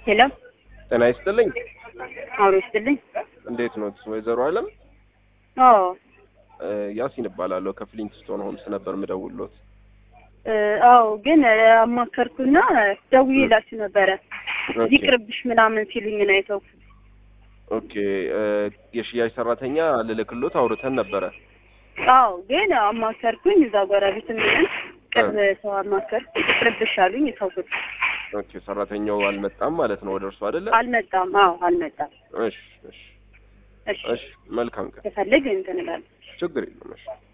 ሄሎ ጤና ይስጥልኝ። አውሮ ይስጥልኝ። እንዴት ኖት ወይዘሮ አለም? አዎ እ፣ ያሲን እባላለሁ ከፍሊንትስቶን ሆምስ ነበር ምደውሎት። እ፣ አዎ ግን እ፣ አማከርኩና ደውዬላችሁ ነበረ ኦኬ ይቅርብሽ ምናምን ሲሉኝ ነው የተውኩት። ኦኬ እ፣ የሽያጭ ሰራተኛ ልልክሎት አውርተን ነበረ። አዎ ግን አማከርኩኝ እዛ ጎረቤት ምንም ቅርብ ሰው አማከርኩ ይቅርብሽ አሉኝ የተውኩት። ኦኬ ሰራተኛው አልመጣም ማለት ነው ወደ እርሱ አይደለ? አልመጣም። አዎ አልመጣም። እሺ እሺ እሺ እሺ መልካም ቀን። ከፈልግ እንትን እላለሁ። ችግር የለም እሺ